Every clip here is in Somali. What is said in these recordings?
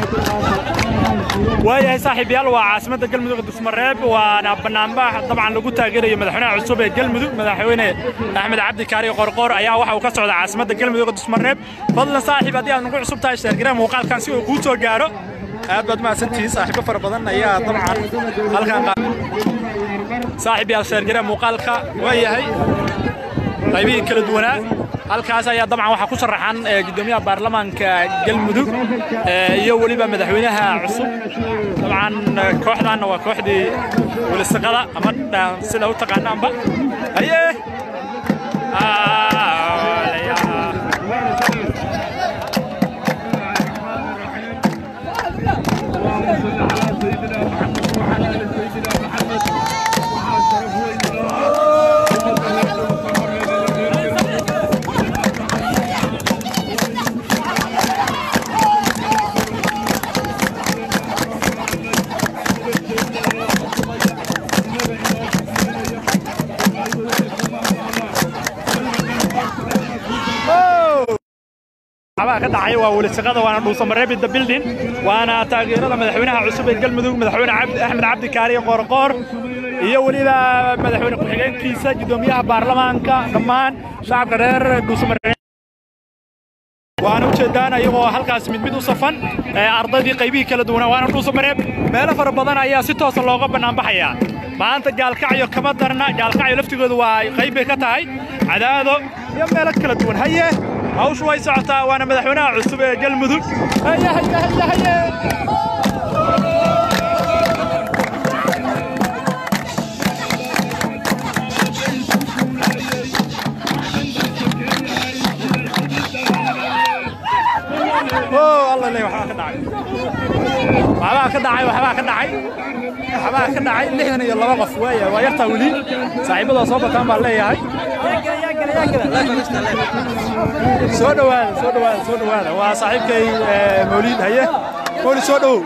waayahay saaxiibayaal waa caasimadda galmudug dusmareeb waana banaanbax dabcan lagu taageerayo madaxweynaha cusub ee galmudug madaxweyne axmed cabdi kaari qorqoor ayaa waxa uu ka socda caasimadda galmudug dusmareeb fadlan saaxiib haddii aad nagu cusub tahay sheergaree muuqaalkan si uu kuu soo gaaro aad baad mahadsantihiin saaxiibo fara badan ayaa dabcan halkan saaxiib yaal sheergaree muuqaalka waayahay qaybihii kala duwanaa halkaas ayaa dabcan waxaa ku sharaxan gudoomiyaha baarlamaanka galmudug iyo weliba madaxweynaha cusub dabcan kooxdaanna waa kooxdii wilisaqada ama sida u taqaanaanba haye waxbaa ka dhacay waa welisaqada waana dhuusamareebi the building waana taageerada madaxweynaha cusub ee galmudug madaxweyne axmed cabdi kaariye qoorqoor iyo weliba madaxweyne ku-xigeenkiisa gudoomiyaha baarlamaanka dhammaan shacabka reer dhuusamareeb waana ujeedaan ayagoo halkaas mid mid u safan ardaydii qaybihii kala duwanaa waana dhuusamareeb meelo fara badan ayaa si toosa looga bannaanbaxayaa maanta gaalkacyo kama darna gaalkacyo laftigooda waa qayb bay ka tahay cadaado iyo meelo kala duwan haye hawshu way socotaa waana madaxweynaha cusub ee galmudug haye haye haye haye alla le waxbaa ka dhacay waxbaa ka dhacay waxbaa ka dhacay waxbaa ka dhacay lixdan iyo laba qof waaya waa yartaa weli saaxiibadoo soo bataan baan leeyahay soo dhowaada soo dhowaada soo dhowaada waa saaxiibkay mawliid haye mawlid soo dhowow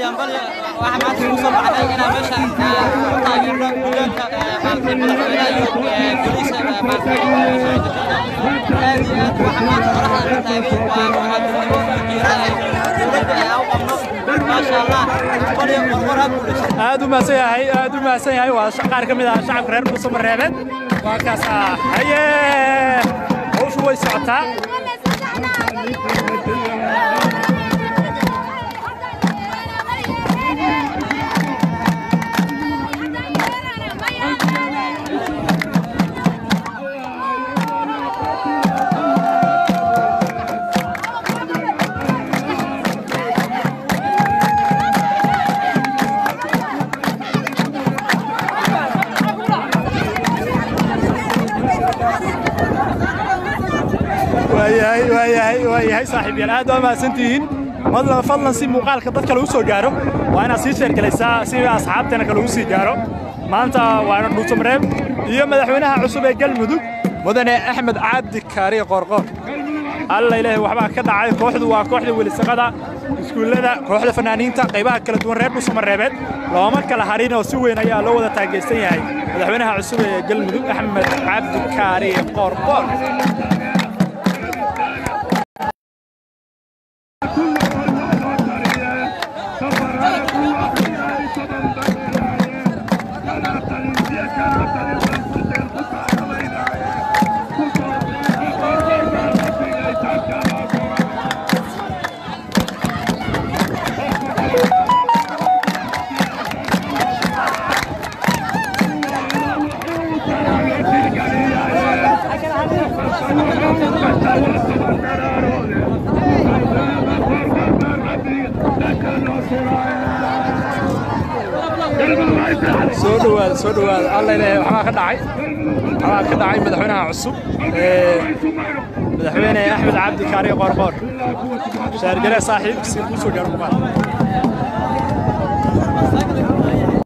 aad u mahadsan yahay aad u mahadsan yahay waa qaar ka mid ah shacabka reer dhuusamareebeed waa kaas ah haye hawshu way socotaa waayahay waayahay waayahay saaxiibyaal aad waa mahadsantihiin madlan fadlan si muuqaalka dadka lagu soo gaaro waa inaad sii sheergelaysaa si asxaabteena kale ugu sii gaaro maanta waana dhuusamareeb iyo madaxweynaha cusub ee galmudug mudane axmed cabdi kaariye qoorqoor alla ilaahay waxbaa ka dhacay kooxdu waa kooxda welisaqada iskuullada kooxda fanaaniinta qaybaha kala duwan reer dhuusamareebeed looma kala harin oo si weyn ayaa loo wada taageersan yahay madaxweynaha cusub ee galmudug axmed cabdi kaariye qoorqoor soo dhowaada soo dhowaada alla ilaahay waxbaa ka dhacay waxbaa ka dhacay madaxweynaha cusub ee madaxweyne axmed cabdi kaariye qoorqoor shaargale saaxiib si kuu soo gaaro kumaan